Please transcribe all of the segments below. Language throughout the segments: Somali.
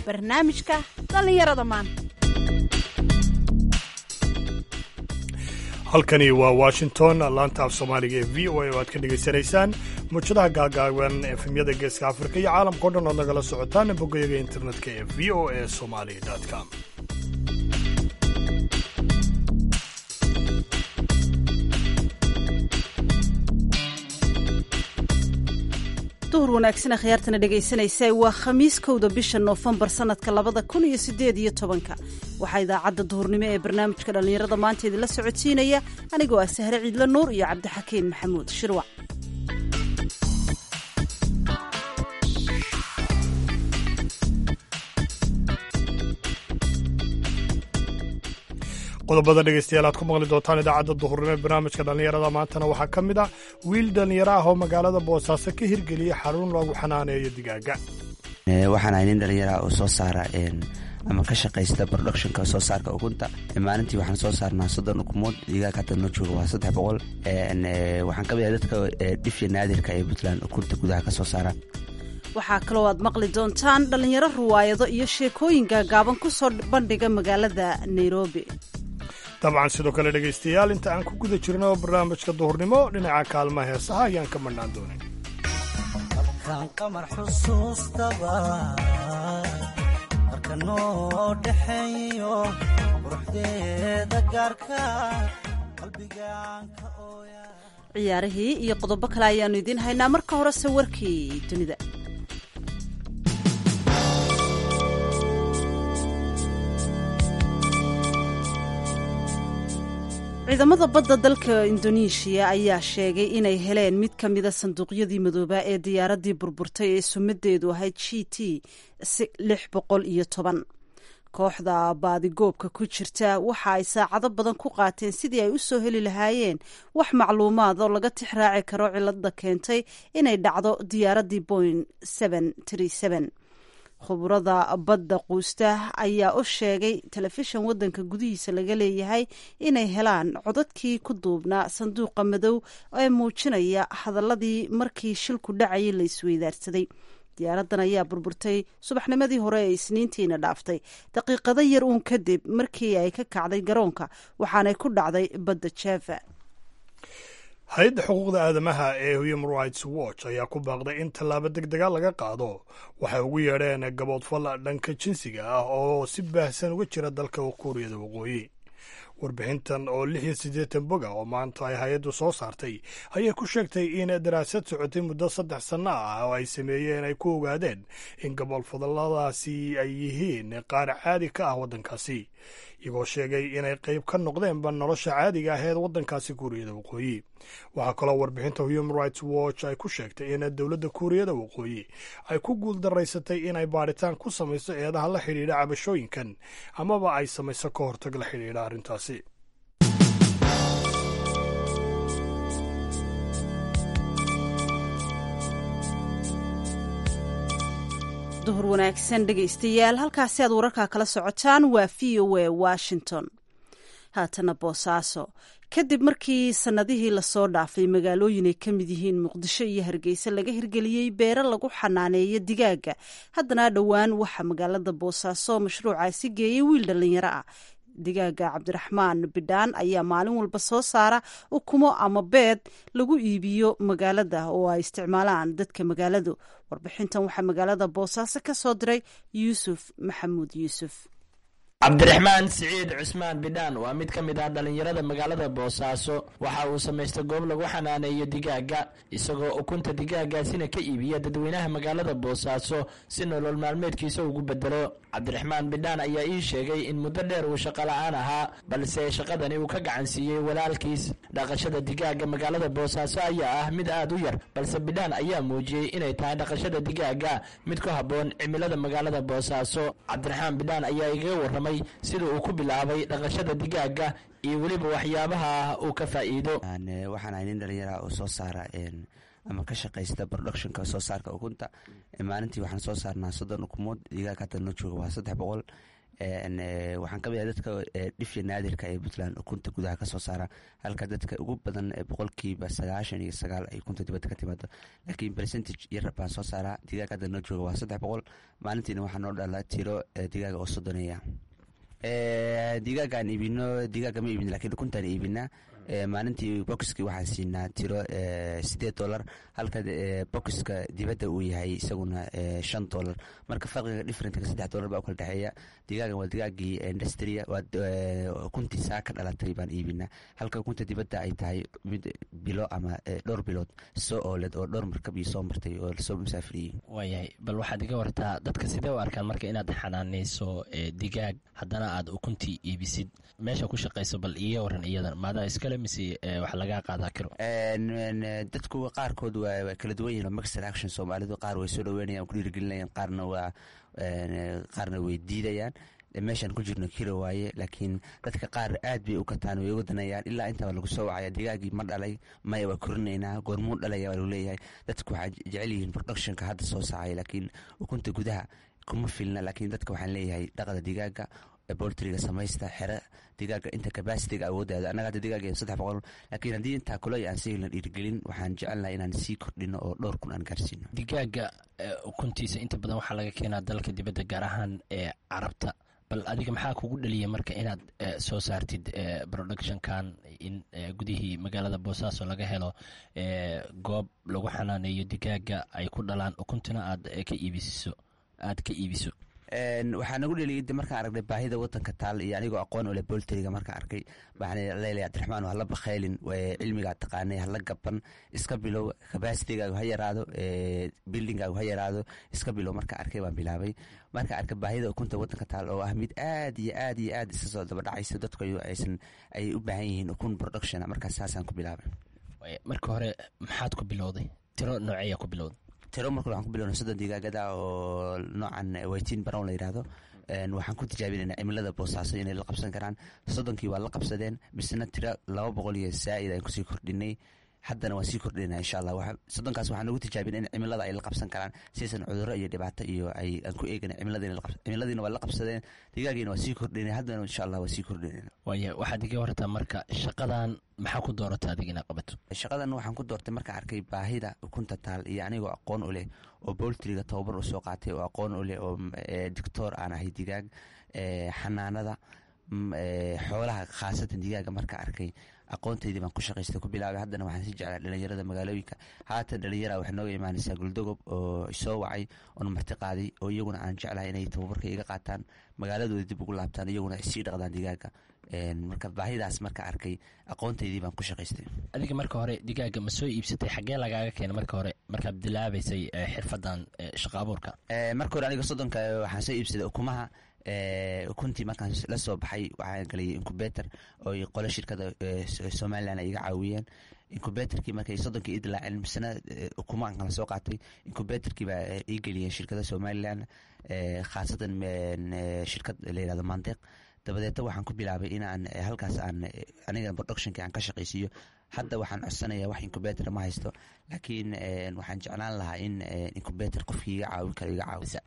barnaamijka dhallinyarada maanta halkani waa washington laanta af soomaaliga ee v o a oo aad ka dhegaysanaysaan muujadaha gaagaaban efemyada geeska afrika iyo caalamkao dhan ood nagala socotaan bogayaga internetka ee v o a somali com duhur wanaagsan akhyaartana dhegaysanaysa waa khamiis kowda bisha noofembar sanadka labada kun iyo sideed iyo tobanka waxaa idaacadda duhurnimo ee barnaamijka dhallinyarada maanta idinla socodsiinaya anigoo ah sahre ciidla nuur iyo cabdixakiin maxamuud shirwac qodobada dhegaystayaal aad ku maqli doontaan idaacadda duhurnimo ee barnaamijka dhallinyarada maantana waxaa ka mid ah wiil dhallinyaro ah oo magaalada boosaaso ka hirgeliyey xarun lagu xanaaneeyo digaaga waxaan ahay nin dhallinyaraha oo soo saara ama ka shaqaysta productionka soo saarka ukunta maalintii waxaan soo saarnaa soddon ukumood digaag hadda noo jooga waa saddex boqol waxaan ka mid ahay dadka dhifya naadirka ee puntland ukunta gudaha ka soo saara waxaa kaloo aad maqli doontaan dhallinyaro ruwaayado iyo sheekooyin gaagaaban ku soo bandhiga magaalada nairobi dabcan sidoo kale dhegaystayaal inta aan ku guda jirno barnaamijka duhurnimo dhinaca kaalmaha heesaha ayaan ka madhnaan doonin markaan qamar xusuustaba marka noo dhexeeyo quruxdeeda gaarka qalbigaan ka ooya ciyaarihii iyo qodobo kale ayaannu idiin haynaa marka horese warkii dunida ciidamada badda dalka indoneeshiya ayaa sheegay inay heleen mid ka mida sanduuqyadii madoobaa ee diyaaraddii burburtay ee sumadeedu ahayd g t lix boqol iyo toban kooxda baadigoobka ku jirta waxa ay saacado badan ku qaateen sidii ay u soo heli lahaayeen wax macluumaad oo laga tix raaci karo cilada keentay inay dhacdo diyaaraddii boing khuburada badda quusta ayaa u sheegay telefishan waddanka gudihiisa laga leeyahay inay helaan codadkii ku duubnaa sanduuqa madow ee muujinaya hadaladii markii shilku dhacayay la isweydaarsaday diyaaraddan ayaa burburtay subaxnimadii hore ee isniintiina dhaaftay daqiiqado yar uun kadib markii ay ka kacday garoonka waxaanay ku dhacday badda jeva hay-adda xuquuqda aadamaha ee human rights watch ayaa ku baaqday in tallaabo deg dega laga qaado waxay ugu yeedheen gaboodfal dhanka jinsiga ah oo si baahsan uga jira dalka kuuriyada waqooyi warbixintan oo lix iyo siddeetan boga oo maanta ay hay-addu soo saartay ayay ku sheegtay in daraasad socotay muddo saddex sanno ah oo ay sameeyeen ay ku ogaadeen in gaboolfadalladaasi ay yihiin qaar caadi ka ah waddankaasi iyagoo sheegay inay qayb ka noqdeenba nolosha caadiga aheed waddankaasi kuuriyada waqooyi waxaa kaloo warbixinta human rights watch ay ku sheegtay in dowladda kuuriyada waqooyi ay ku guuldaraysatay inay baadhitaan ku samayso eedaha la xidhiidha cabashooyinkan amaba ay samayso ka hortag la xidhiidha arrintaasi duhur wanaagsan dhegaystayaal halkaasi aad wararkaa kala socotaan waa v o a washington haatana boosaaso kadib markii sannadihii lasoo dhaafay magaalooyin ay ka mid yihiin muqdisho iyo hargeysa laga hirgeliyey beero lagu xanaaneeyo digaaga haddana dhowaan waxaa magaalada boosaaso mashruucaasi geeyey wiil dhallinyaro ah digaaga cabdiraxmaan bidhaan ayaa maalin walba soo saara ukumo ama beed lagu iibiyo magaalada oo ay isticmaalaan dadka magaaladu warbixintan waxaa magaalada boosaaso ka soo diray yuusuf maxamuud yuusuf cabdiraxmaan siciid cusmaan bidhaan waa mid ka mid ah dhallinyarada magaalada boosaaso waxa uu samaystay goob lagu xanaaneeyo digaaga isagoo ukunta digaagaasina ka iibiya dadweynaha magaalada boosaaso si nolol maalmeedkiisa ugu bedelo cabdiraxmaan bidhaan ayaa ii sheegay in muddo dheer uu shaqo la-aan ahaa balse shaqadani uu ka gacan siiyey walaalkiis dhaqashada digaaga magaalada boosaaso ayaa ah mid aad u yar balse bidhaan ayaa muujiyey inay tahay dhaqashada digaaga mid ku habboon cimilada magaalada boosaaso cabdiraxmaan bidhaan ayaa igaga warramay sida uu ku bilaabay dhaqashada digaaga iyo weliba waxyaabaha uu ka faa'iido waxaan ahay nin dhallinyaraha oo soo saara ama ka shaqaysta productionka soo saarka ukunta maalintii waxaan soo saarnaa soddon ukumood digaag hadda noo jooga waa saddex boqol waxaan kamid ah dadka dhifya naadirka ee puntland ukunta gudaha kasoo saara halka dadka ugu badan boqolkiiba sagaashan iyo sagaal ay ukunta dibadda ka timaado laakiin percentage yar baan soo saaraa digaag hadda noo jooga waa saddex boqol maalintiina waxaa noo dhala tiro digaaga oo soddoneeya digaagaan iibino digaaga ma iibin lakiin ukuntaan iibinaa maalintii bokiski waxaan siinaa tiro sideed dolar halka bokiska dibadda uu yahay isaguna shan dolar marka farqiga differentka saddex dolar baa u kala dhexeeya digaagan waa digaagii industria waa ukuntii saa ka dhalatay baan iibinaa halka ukunta dibadda ay tahay mid bilo ama dhowr bilood soo ooled oo dhowr markab iyo soo martay oo lasoo musaafiriyey waayahay bal waxaad iga wartaa dadka sidee u arkaan marka inaad xanaanayso digaag haddana aad ukuntii iibisid meesha ku shaqayso bal iiga waran iyadan maadaa iskale mise wax lagaa qaadaa kiro dadku qaarkood waa kala duwan yihin maxer action soomaalidu qaar way soo dhaweynayaan ku dhiirigelinayaan qaarna waa qaarna way diidayaan meeshaan ku jirno kiro waaye laakiin dadka qaar aad bay u kataan way uga danayaan ilaa intaa lagu soo wacaya digaagii ma dhalay maya waa korinaynaa goormuu dhalaya waa lagu leeyahay dadku waxaa jecel yihiin productionka hadda soo saacay laakiin ukunta gudaha kuma filna laakiin dadka waxaan leeyahay dhaqda digaaga boltriga samaysta xere digaaga inta cabasitiga awoodaada annaga hadda digaaga saddex boqol laakiin haddii intaa kule aan sii helna dhiirigelin waxaan jecelnahay inaan sii kordhino oo dhowr kun aan gaarsiino digaaga ukuntiisa inta badan waxaa laga keenaa dalka dibadda gaar ahaan ee carabta bal adiga maxaa kugu dhaliya marka inaad soo saartid productionkan in gudihii magaalada boosaaso laga helo goob lagu xanaaneeyo digaaga ay ku dhalaan ukuntana aad ka iibisiso aad ka iibiso waxaa nagu dheliyay markaan aragnay baahida wadanka taal iyo anigoo aqoon ole bolteriga markaan arkay waxaan leelay abdiraxmaan hala bakhaylin cilmigaa taqaanay hala gaban iska bilow cabacitigaagu ha yaraado buildingaagu ha yaraado iska bilow markaan arkay baan bilaabay markaan arkay baahida ukunta wadanka taal oo ah mid aad iyo aad iyo aad iska soo daba dhacaysa dadku aysan ay u baahan yihiin ukun production markaas saasaan ku bilaabay marka hore maxaad ku bilowday tiro nooceeya ku bilowday tiro marka waxaan ku bilowna soddon digaagada oo noocan waytin brown la yidhaahdo waxaan ku tijaabinayna cimilada boosaaso inay la qabsan karaan soddonkii waa la qabsadeen misena tiro laba boqol iyo zaa'id aan kusii kordhinay haddana waan sii kordhinayna insha allah soddonkaas waxaan ugu tijaabina in cimilada ay la qabsan karaan siaysan cudurro iyo dhibaato iyo ay aan ku eegana cimiladiina waa la qabsadeen digaagiina waa sii kordhinay haddana insha allah waa sii kordhinayna waaya waxaad iga wartaa marka shaqadan maxaa ku doorata adiga inaad qabato shaqadan waxaan ku doortay markaan arkay baahida ukunta taal iyo anigoo aqoon u leh oo boltriga tababar usoo qaatay oo aqoon u leh oo doctor aan ahay digaag xanaanada xoolaha khaasatan digaaga marka arkay aqoontaydii baan ku shaqaystay ku bilaabay haddana waxaan sii jeclaa dhalinyarada magaalooyinka haatan dhalinyara waxay nooga imaanaysaa guldogob oo soo wacay oona marti qaaday oo iyaguna aan jeclahay inay tababarka iga qaataan magaaladooda dib ugu laabtaan iyaguna sii dhaqdaan digaaga marka baahidaas marka arkay aqoontaydii baan ku shaqaystay adiga marka hore digaaga ma soo iibsatay xaggee lagaaga keena marka hore markaad bilaabaysay xirfadan shaqa abuurka marka hore aniga soddonka waxaan soo iibsaday ukumaha ukuntii markaan la soo baxay waxaan galiyay incubator oo qolo shirkada somalilan ay iga caawiyeen incubatorkii markay soddonkii ii dilaaceen misena ukumaan kala soo qaatay incubatorkii baa ii geliyeen shirkada somalilan khaasatan shirkad la yihahdo mandeq dabadeeta waxaan ku bilaabay inaan halkaas aan aniga productionki aan ka shaqaysiiyo hadda waxaan codsanayaa wax incubator ma haysto laakiin waxaan jeclaan lahaa in incubator qofkii iga caawin karo iga caawisa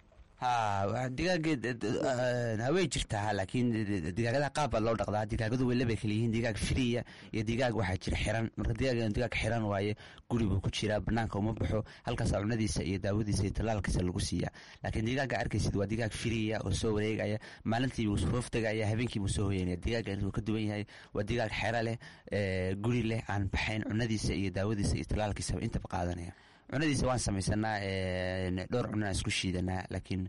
ha digaageed hawey jirtaa laakiin digaagadaha qaab baa loo dhaqdaa digaagadu way labay kala yihiin digaag firiya iyo digaag waxaa jira xiran marka digaag digaag xiran waaye guri buu ku jiraa banaanka uma baxo halkaasa cunadiisa iyo daawadiisa iyo talaalkiisa lagu siiya laakiin digaaga arkaysid waa digaag firiya oo soo wareegaya maalintii buu hoof tegaya habeenkii buu soo hoyanaya digaaga wuu ka duwan yahay waa digaag xero leh guri leh aan baxayn cunadiisa iyo daawadiisa iyo talaalkiisa intaba qaadanaya cunadiisa waan samaysanaa dhowr cunaan isku shiidanaa laakiin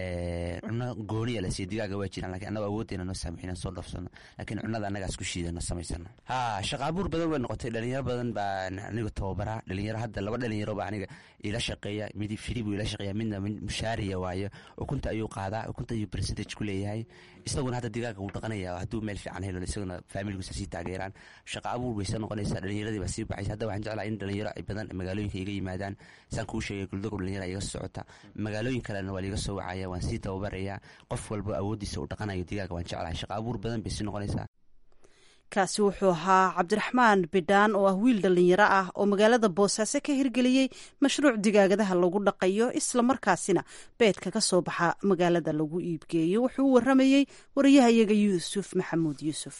cuno gooniya la siiya digaaga waa jiraan lakin annago awooddeena noo saamixin soo dhafsano laakiin cunada annaga isku shiidano samaysano ha shaqaabuur badan way noqotay dhalinyaro badan baa aniga tababaraa dhalinyaro hadda laba dhalinyaro baa aniga ila shaqeeya mid firi buu ila shaqeeya midna mushaariya waayo ukunta ayuu qaadaa ukunta ayuu percentage ku leeyahay isaguna hadda digaaga wuu dhaqanaya hadduu meel fiican helo isaguna faamilgiisa sii taageeraan shaqa abuur baysa noqonaysaa dhalinyaradii baa sii baxaysa hadda waxaan jeclaa in dhalinyaro ay badan magaalooyinka iga yimaadaan saan kuu sheegay guldagob dhalinyara iga socota magaalooyin kalena waa liiga soo wacaya waan sii tababarayaa qof walba awooddiisa u dhaqanayo digaaga waan jeclahay shaqa abuur badan bay sii noqonaysaa kaasi wuxuu ahaa cabdiraxmaan bidhaan oo ah wiil dhallinyaro ah oo magaalada boosaaso ka hirgeliyey mashruuc digaagadaha lagu dhaqayo islamarkaasina beedka ka soo baxa magaalada lagu iibgeeyo wuxuu u waramayey wariyahayaga yuusuf maxamuud yuusuf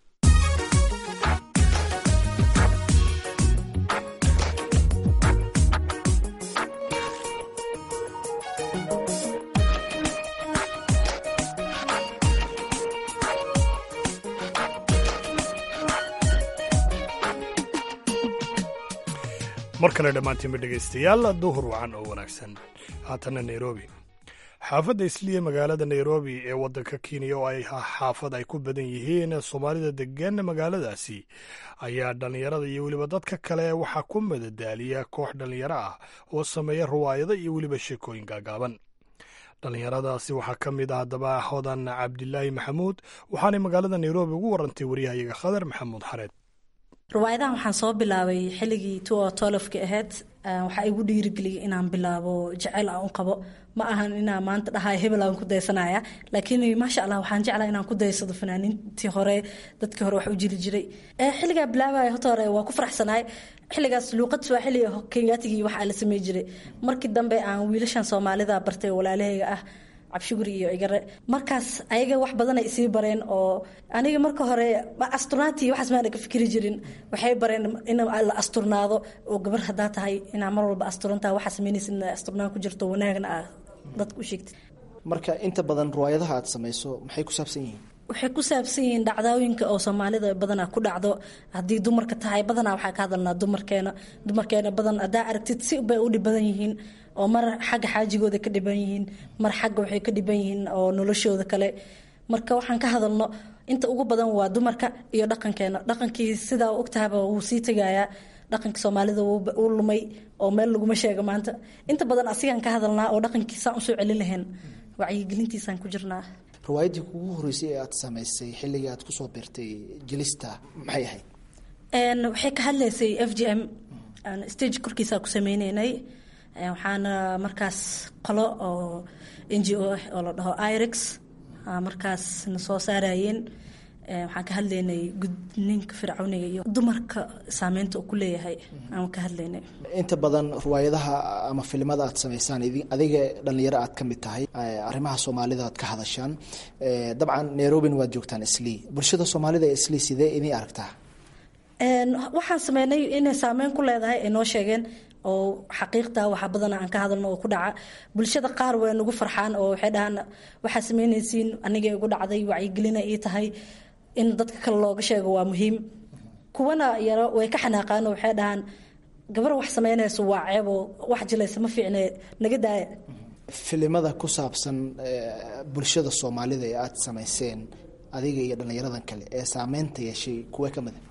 mar kale dhammaantiinba dhegaystayaal duhur wacan oo wanaagsan haatana nairobi xaafadda isliya magaalada nairobi ee waddanka kenya oo ay xaafad ay ku badan yihiin soomaalida degan magaaladaasi ayaa dhallinyarada iyo weliba dadka kale waxaa ku madadaaliya koox dhallinyaro ah oo sameeya ruwaayado iyo weliba sheekooyin gaagaaban dhallinyaradaasi waxaa ka mid ah haddaba hodan cabdilaahi maxamuud waxaanay magaalada nairobi ugu warantay waryahayaga khadar maxamuud xareed riwaayadahan waxaan soo bilaabay xilligii two tolofka ahayd waxaa igu dhiirigeliyay inaan bilaabo jeceyl aan u qabo ma ahan inaan maanta dhahay hebel aan ku daysanaya laakiin maasha allah waxaan jeclaa inaan ku daysado fanaaniintii hore dadkii hore wax u jiri jiray xilligaa bilaabaya horta hore waa ku faraxsanahay xilligaas luuqad swaaxili kenyatigii waxaa la samey jiray markii dambe aan wiilashan soomaalida bartay walaalahayga ah cabshuguri iyo igare markaas ayaga wax badanay isii bareen oo aniga marka hore asturnaantii waxaas maana ka fikri jirin waxay bareen in la asturnaado oo gabar hadaa tahay inaa mar walba asturantaha waxaa sameynaysa in asturnaan ku jirto wanaagna ah dadka u sheegtid marka inta badan riwaayadaha aad samayso maxay ku saabsan yihiin waxay ku saabsan yihiin dhacdooyinka oo soomaalida badanaa ku dhacdo haddii dumarka tahay badanaa waxaa ka hadalnaa dumarkeena dumarkeena badan hadaa aragtid si bay u dhib badan yihiin oo mar xagga xaajigooda ka dhiban yihiin mar xagga waxay ka dhiban yihiin oo noloshooda kale marka waxaan ka hadalno inta ugu badan waa dumarka iyo dhaqankeena dhaqankii sidaa ogtahaba wuu sii tegayaa dhaqanka soomaalida wuu lumay oo meel laguma sheego maanta inta badan asigaan ka hadalnaa oo dhaqankiisaan usoo celin lahayn wacyigelintiisaan ku jirnaa riwaayadii kugu horeysay ee aad samaysay xilligii aad kusoo birtay jelista maxay ahayd waxay ka hadlaysay f g m stage korkiisa ku sameyneynay waxaana markaas qolo oo n g o ah oo la dhaho irix markaas na soo saarayeen waxaan ka hadlaynay gudninka fircawniga iyo dumarka saameynta uu ku leeyahay aan ka hadlaynay inta badan riwaayadaha ama filimada aad samaysaan adiga dhalinyaro aad ka mid tahay arrimaha soomaalida aad ka hadashaan dabcan nairobin waad joogtaan islii bulshada soomaalida ee islii sidee idin aragtaa waxaan sameynay inay saameyn ku leedahay ay noo sheegeen oo xaqiiqta waxa badana aan ka hadalno oo ku dhaca bulshada qaar way nagu farxaan oo waxay dhahaan waxaa sameynaysiin aniga igu dhacday wacyigelina ii tahay in dadka kale looga sheego waa muhiim kuwana yaro way ka xanaaqaan oo waxay dhahaan gabar wax sameynayso waa ceebo wax jilaysa ma fiicne naga daaya filimada ku saabsan bulshada soomaalida ee aada samayseen adiga iyo dhallinyaradan kale ee saameynta yeeshay kuwe ka mida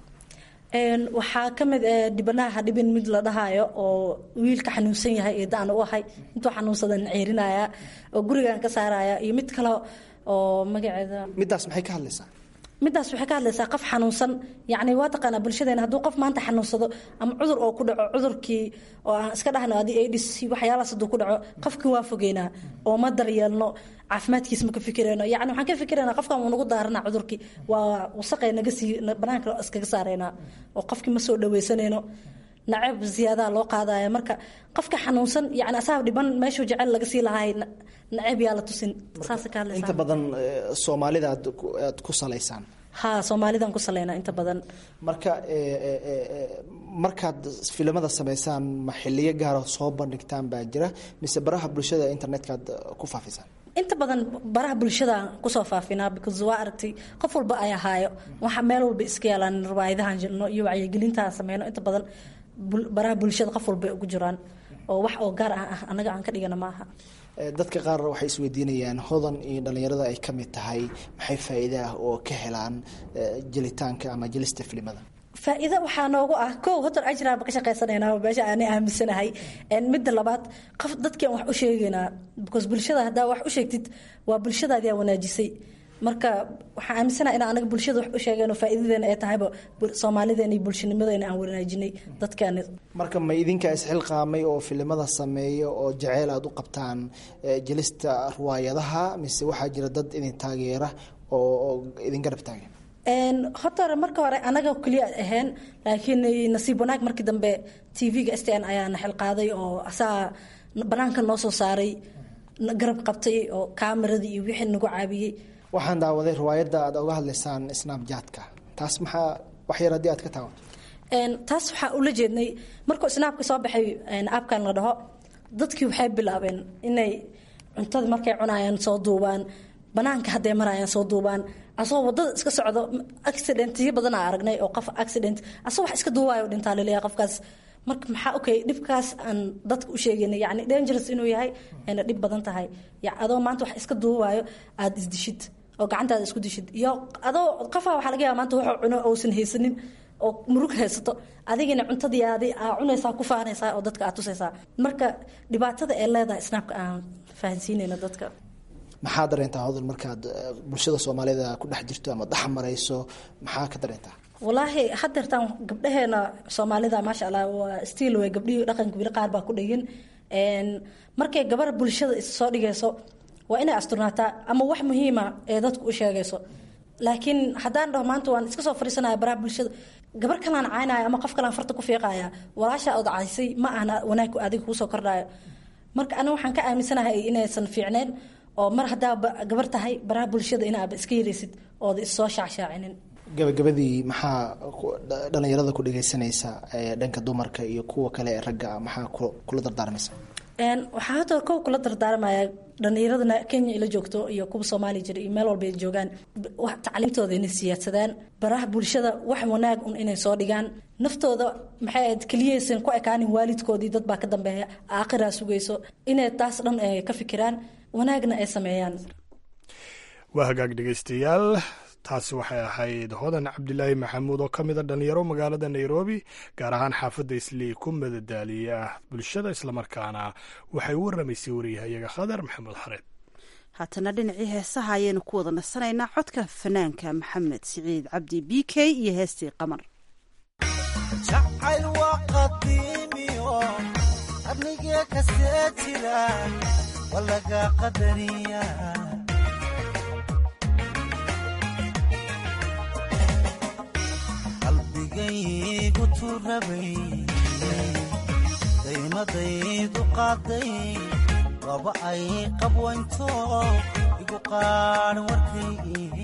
waxaa ka mid dhibanaha hadhibin mid la dhahaayo oo wiilka xanuunsan yahay iyo daan u ahay intuu xanuunsadan ceerinaya oo gurigan ka saaraya iyo mid kale oo magaceeda middaas maxay ka hadlaysaa middaas waxay ka hadlaysaa qof xanuunsan yacni waa taqaanaa bulshadeena hadduu qof maanta xanuunsado ama cudur oo ku dhaco cudurkii oo aan iska dhahno adi adis waxyaalahaas hadduu ku dhaco qofkii waa fogeynaa oo ma daryeelno caafimaadkiisa ma ka fikirayno yacni waxaan ka fikiraynaa qofkan wuu nagu daaranaa cudurkii waa wasaqay naga sii banaanka iskaga saaraynaa oo qofkii ma soo dhaweysanayno nacab ziyaadaha loo qaadaya marka qofka xanuunsan yani asaab dhiban meeshuu jecel laga sii lahay nacab yaa la tusin saasa ka hadlaysaa inta badan soomaalida aad aad ku salaysaan ha soomaalidaan ku salaynaa inta badan marka markaad filimada samaysaan ma xiliyo gaara soo bandhigtaan baa jira mise baraha bulshada internetka aad ku faafisaan inta badan baraha bulshada kusoo faafinaa because waa aragtay qof walba ay ahaayo waxa meel walba iska yaalaan riwaayadahan jirno iyo wacyigelintaan sameyno inta badan baraha bulshada qof walba ugu jiraan oo wax oo gaar ah anaga aan ka dhigana maaha dadka qaar waxay isweydiinayaan hodan iyo dhallinyarada ay ka mid tahay maxay faa'iide ah oo ka helaan jelitaanka ama jelista filimada faa-iido waxaa noogu ah kow hotor ajraanba ka shaqaysanayna meesha aanay aaminsanahay midda labaad qof dadkii aan wax u sheegaynaa because bulshada haddaa wax u sheegtid waa bulshadaadii aa wanaajisay marka waxaan aaminsanaha in anaga bulshada wax u sheegeen oo faa'iidadeena ay tahayba soomaalideena iyo bulshanimadeena aan wanaajinay dadkaani marka ma idinkaa isxilqaamay oo filimada sameeya oo jaceyl aada u qabtaan jelista riwaayadaha mise waxaa jira dad idin taageera oo idin garab taagan horta hore marka hore anaga keliya ahayn laakiin nasiib wanaag markii dambe tv-ga s t n ayaa naxil qaaday oo asaga banaanka noo soo saaray garab qabtay oo kaameradii iyo wixii nagu caabiyey waxaan daawaday riwaayadda aad oga hadlaysaan snapjatka taas maxaa wax yar haddii aad ka taawato taas waxaa ula jeednay markuu snaabka soo baxay abkan la dhaho dadkii waxay bilaabeen inay cuntada markay cunayaan soo duubaan banaanka hadday marayaan soo duubaan asagoo wadada iska socdo accidentiyo badanaa aragnay oo qof accident asagoo wax iska duubayo dhintaa laleeyahay qofkaas marka maxaa okay dhibkaas aan dadka u sheegayna yani dangerous inuu yahay ayna dhib badan tahay adoo maanta wax iska duubayo aada isdishid oo gacantaada isku dishid iyo adoo qofaa waxaa laga yaaba maanta wuxuu cuno uusan haysanin oo murug haysato adigina cuntadiiaadi aa cunaysaa ku faanaysaa oo dadka aad tusaysaa marka dhibaatada ee leedahay snaabka aan fahansiinayna dadka maxaa dareentaa hodol markaad bulshada soomaalida ku dhex jirto ama dhex marayso maxaa ka dareentaa walaahi hadeertaan gabdhaheena soomaalida maasha allah waa stiil way gabdhihii dhaqanka wili qaar baa ku dhegin markay gabar bulshada is soo dhigayso waa inay asturnaataa ama wax muhiima ee dadku u sheegayso laakiin haddaan dhaho maanta waan iska soo fariisanaya baraha bulshada gabar kalaan caynaya ama qof kalaan farta ku fiiqaya walaasha ood caysay ma ahna wanaag adiga kuusoo kordhayo marka aniga waxaan ka aaminsanahay inaysan fiicneyn oo mar haddaa gabar tahay baraha bulshada inaaba iska yaraysid ooda issoo shacshaacinin gabagabadii maxaa dhalinyarada ku dhegeysanaysa dhanka dumarka iyo kuwa kale ee ragga maxaa kula dardaarmaysa waxaa hadda kow kula dardaarmaya dhalinyaradana kenya ila joogto iyo kuwa soomaaliya jira iyo meel walba ay joogaan tacliimtooda inay siyaadsadaan baraha bulshada wax wanaag un inay soo dhigaan naftooda maxay ahayd keliyaysan ku ekaanin waalidkoodii dad baa ka dambeeya aakhiraa sugayso inay taas dhan ay ka fikiraan wanaagna ay sameeyaan waa hagaag dhegeystayaal taasi waxay ahayd hodan cabdilaahi maxamuud oo ka mida dhalinyaro magaalada nairobi gaar ahaan xaafadda islii ku madadaaliya bulshada islamarkaana waxay u waramaysay wariyahayaga khadar maxamuud xareed haatana dhinacii heesaha ayaynu ku wada nasanaynaa codka fanaanka maxamed siciid cabdi b k iyo heestii qamar jacayl waa qadiimiyo qarnigee kasee jira waa laga qadariya qalbigaygu turabay daymadaydu qaaday waba ay qabwaynto igu qaadhan warkaygii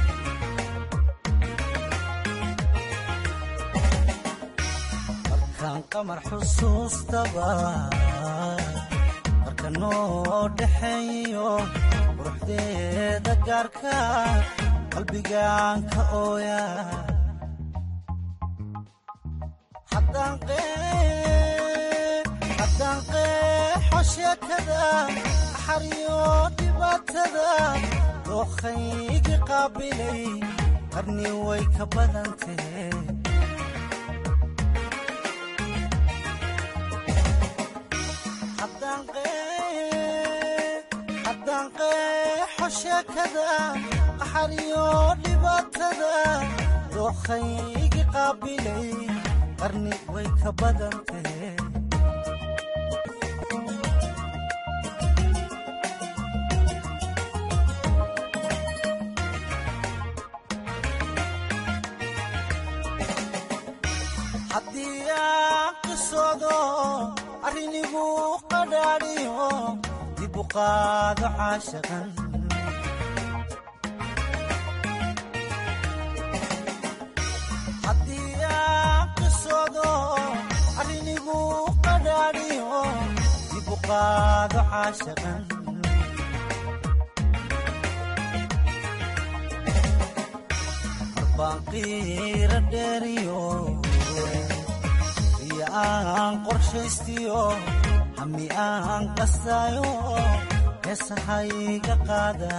markaan qamar xusuustaba marka noo dhaxeeyo quruxdeeda gaarka qalbigaan ka ooya haddaan qeexo sheekada axariyo dhibaatada dookhaygi qaabilay qarni way ka badantee haddaan qeexo sheekada axariyo dhibaatada dookhaygi qaabilay qarni way ka badantee haddii aan qisoodo arrinigu qadhaadhiyo dib u qaado caashaqan arrinigu qadhaadhiyo dib u qaado caashaqan marbaan qiira dheeriyo iyo aan qorshaystiyo hami aan qastaayo heesahayga qaada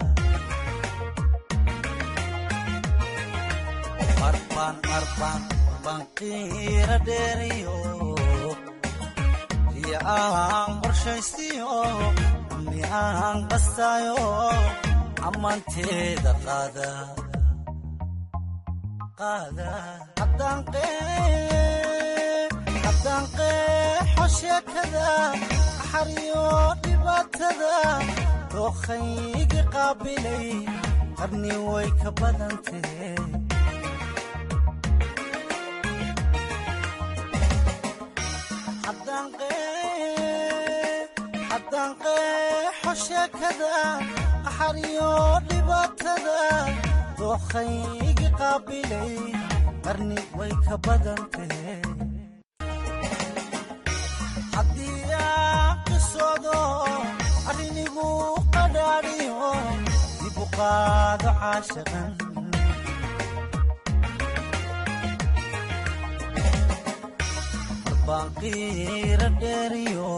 marbaan marbaan banqiira dheeriyo iyo aan qorshaystiyo ami aan qastaayo ammaanteeda qaada qaada haddaan qeexo sheekada axariyo dhibaatada dookhaygi qaabilay qarni way ka badantee haddaan qeexo sheekada qaxariyo dhibaatada dookhaygi qaabilay qarni way ka badantee haddii aan qisoodo arrinigu qadhaadhiyo dib u qaado caashaqan banqiira dheeriyo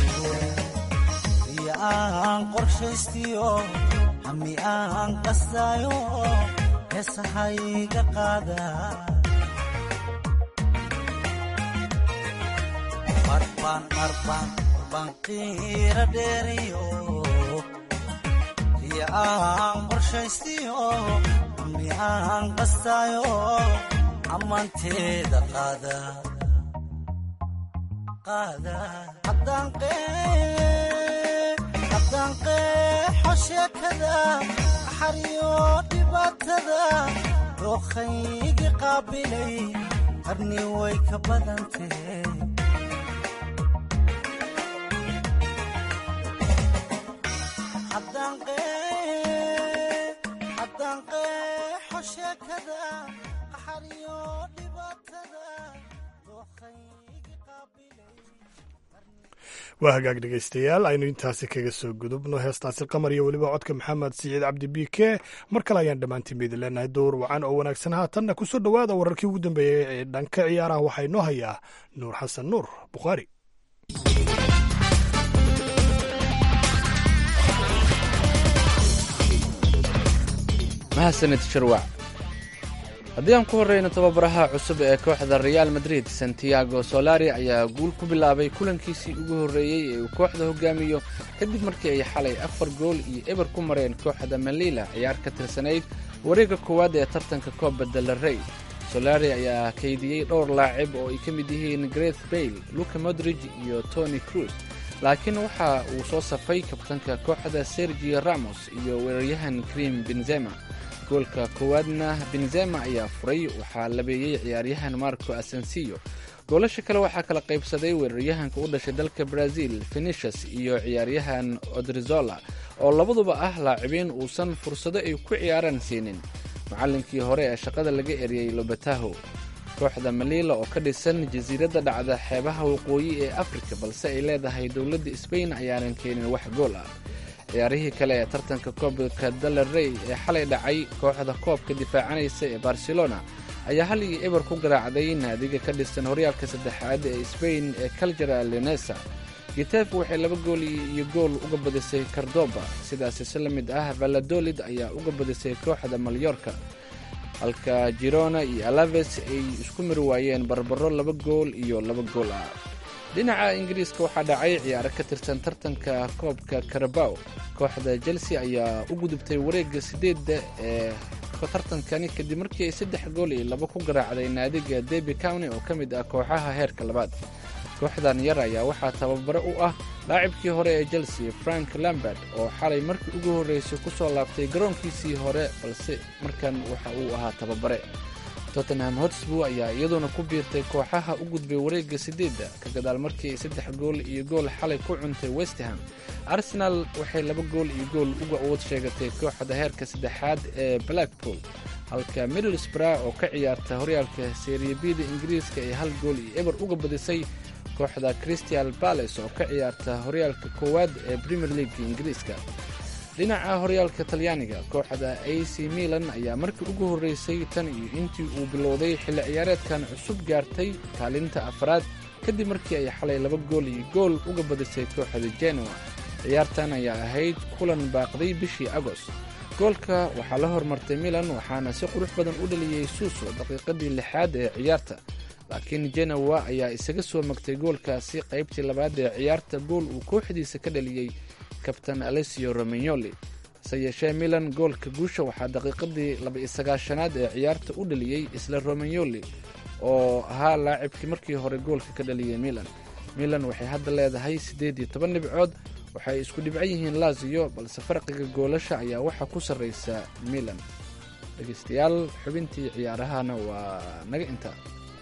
iyo aan qorshaystiyo hami aan qastaayo heesahayga qaada marbaan marbaan banqiira dheeriyo iyo aan qorshaystiyo hami aan qastaayo ammaanteeda qaada haddaan qeexo sheekada qaxariyo dhibaatada dookhaygi qaabilay qarni way ka badantee haddaan qeexo sheekada qaxariyo dhibaatada dookhaygi qaabilay waa hagaag dhegaystayaal aynu intaasi kaga soo gudubno heestaasi qamar iyo weliba codka maxamed siciid cabdi biike mar kale ayaan dhammaantiin baydin leenahay dowr wacan oo wanaagsan haatanna ku soo dhowaada wararkii ugu dambeeyey ee dhanka ciyaaraha waxaa inoo hayaa nuur xasan nuur bukhaari mahadsanid shirwac haddii aan ku horreyno tababaraha cusub ee kooxda reaal madrid santiago solari ayaa guul ku bilaabay kulankiisii ugu horreeyey ee uu kooxda hogaamiyo kadib markii ay xalay afar gool iyo eber ku mareen kooxda malila ciyaar ka tirsanayd wareegga koowaad ee tartanka kooba delarey solari ayaa kaydiyey dhowr laacib oo ay ka mid yihiin greth bayle luka modrig iyo tony cruz laakiin waxa uu soo safay kabtanka kooxda sergio ramos iyo weeraryahan krim benzema goolka koowaadna benzema ayaa furay waxaa labeeyey ciyaaryahan marco asensiyo goolasha kale waxaa kala qaybsaday weeraryahanka u dhashay dalka brazil fenicius iyo ciyaaryahan odrizola oo labaduba ah laacibiin uusan fursado ay ku ciyaaraan siinin macallinkii hore ee shaqada laga eriyey lobataho kooxda malila oo ka dhisan jasiiradda dhacda xeebaha waqooyi ee afrika balse ay leedahay dowladda sbain ayaanan keenin wax gool ah ciyaarihii kale ee tartanka koobka dalarey ee xalay dhacay kooxda koobka difaacanaysa ee barcelona ayaa hal iyo eber ku garaacday naadiga ka dhisan horyaalka saddexaad ee sbain ee caljara leonesa gitef waxay laba gool iyo gool uga badisay kardoba sidaasi si la mid ah valadolid ayaa uga badisay kooxda malyorka halka girona iyo alaves ay isku miri waayeen barbaro laba gool iyo laba gool ah dhinaca ingiriiska waxaa dhacay ciyaaro ka tirsan tartanka koobka karabaw kooxda chelsea ayaa u gudubtay wareegga sideedda ee tartankani kadib markii ay saddex gool iyo laba ku garaacday naadiga derby county oo ka mid ah kooxaha heerka labaad kooxdan yar ayaa waxaa tababare u ah laacibkii hore ee chelsea frank lambert oo xalay markii ugu horreysay ku soo laabtay garoonkiisii hore balse markan waxa uu ahaa tababare tottenham hotsburg ayaa iyaduna ku biirtay kooxaha u gudbay wareegga sideedda ka gadaal markii ay saddex gool iyo gool xalay ku cuntay westham arsenal waxay laba gool iyo gool uga awood sheegatay kooxda heerka saddexaad ee blackpool halka middlesbrough oo ka ciyaarta horyaalka seriyabida ingiriiska ee hal gool iyo eber uga badisay kooxda crystal bales oo ka ciyaarta horyaalka koowaad ee premier league ingiriiska dhinaca horyaalka talyaaniga kooxda a c milan ayaa markii ugu horreysay tan iyo intii uu bilowday xilli ciyaareedkan cusub gaartay kaalinta afraad kadib markii ay xalay laba gool iyo gool uga badisay kooxda genoa ciyaartan ayaa ahayd kulan baaqday bishii agost goolka waxaa la hormartay milan waxaana si qurux badan u dhaliyey suuso daqiiqadii lixaad ee ciyaarta laakiin genowa ayaa isaga soo magtay goolkaasi qaybtii labaad ee ciyaarta gool uu kooxdiisa ka dhaliyey kabtan alessio romagnoli hase yeeshee milan goolka guusha waxaa daqiiqadii laba-iyo-sagaashanaad ee ciyaarta u dhaliyey isla romagnoli oo ahaa laacibkii markii hore goolka ka dhaliyey milan milan waxay hadda leedahay siddeed iyo toban dhibcood waxay isku dhibcan yihiin lazio balse farqiga goolasha ayaa waxaa ku sarreysa milan dhegeystayaal xubintii ciyaarahana waa naga intaa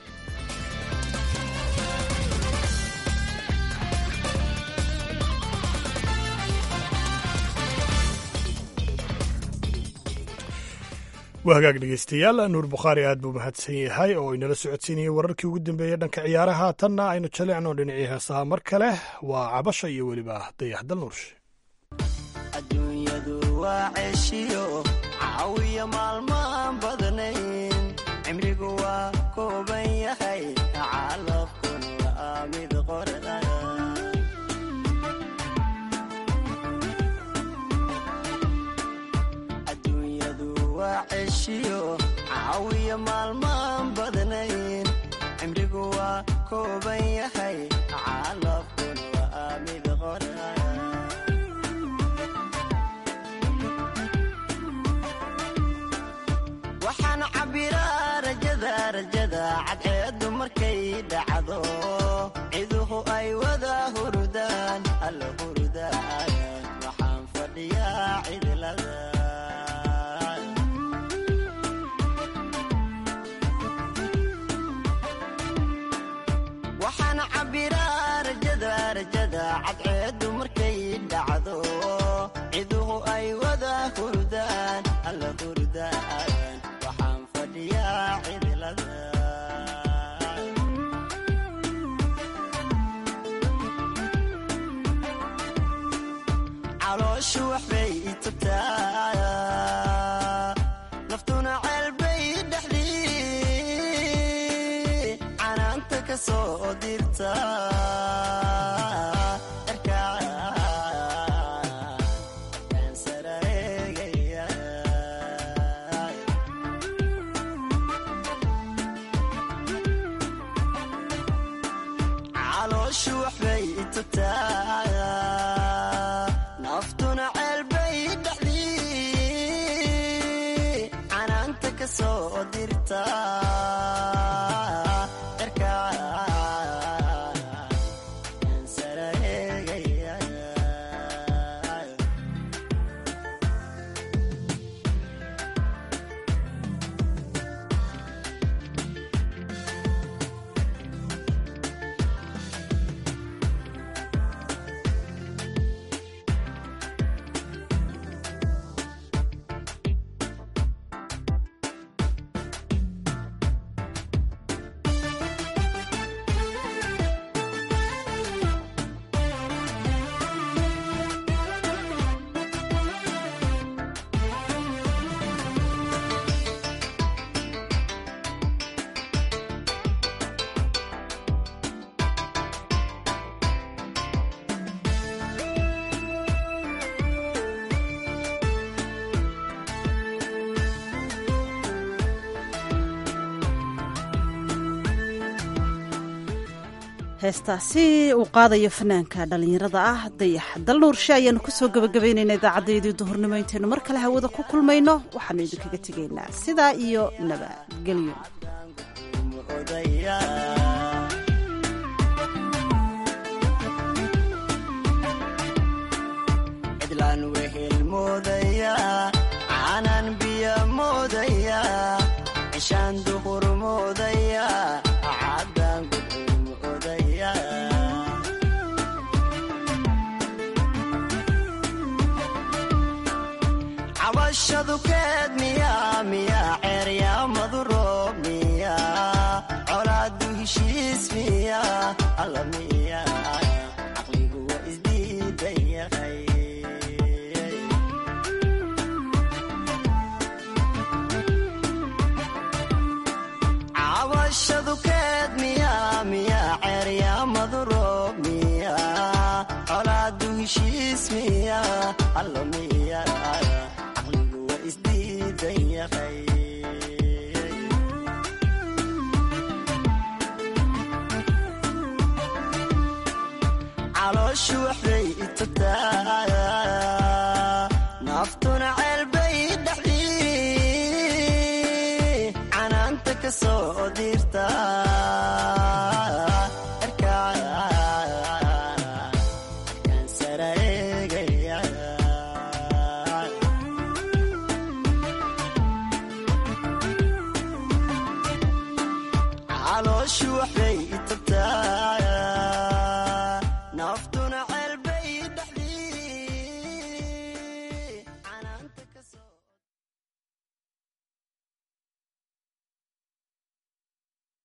waa hagaag dhegeystayaal nuur bukhaari aad buu mahadsan yahay oo inala socodsiinayay wararkii ugu dambeeyey dhanka ciyaaraha tanna aynu jalicno dhinacii heesaha mar kale waa cabasha iyo weliba dayaxdal nuurshe adduunyadu waa ceeshiyo caawiya maalmaan badnayn cimrigu waa kooban yahay calafkun waa mid qorda adduunyadu waa ceeshiyo caawiya maalmaan badnayn cimrigu waa kooban yahay calafkun waa mid qorda waxaan cabbiraa rajada rajada cadceeddu markay dhacdo ciduhu ay wada hurudaan alla hurudaan waxaan fadhiyaa cidlada waxaan cabbiraa rajada rajada cadceeddu markay dhacdo ciduhu ay wada hurudaan alla hurudaan waxaan fadhiyaa cidlada calooshu waxbay itubtaa naftuna ceelbay dhexdii canaanta ka soo dirta calooshu waxbay itubtaa naftuna ceelbay dhexdii canaanta ka soo dirta heestaasi uu qaadayo fanaanka dhallinyarada ah dayax dalnuurshe ayaanu kusoo gabagabaynayna idaacaddayadii duhurnimo intaynu mar kale hawada ku kulmayno waxaanu idinkaga tegaynaa sidaa iyo nabadgelyo cidlaan wehel moodaya caanaan biyo moodaya cishaan duhur moodaya caddaan gudcur moodaya cabashadu keed miyaa miyaa ceeryaamadu roob miyaa colaadu heshiis miyaa alla miyaa caqligu waa isdiidan yahay cabashadu keed miyaa miyaa ceeryaamadu roob miyaa colaadu heshiis miyaa alla miyaa caqligu waa isdiidan yahay calooshu waxbay itubtaa naftuna ceelbay dhexdii canaanta ka soo dirta erkaan sarae calooshu waxbay itabta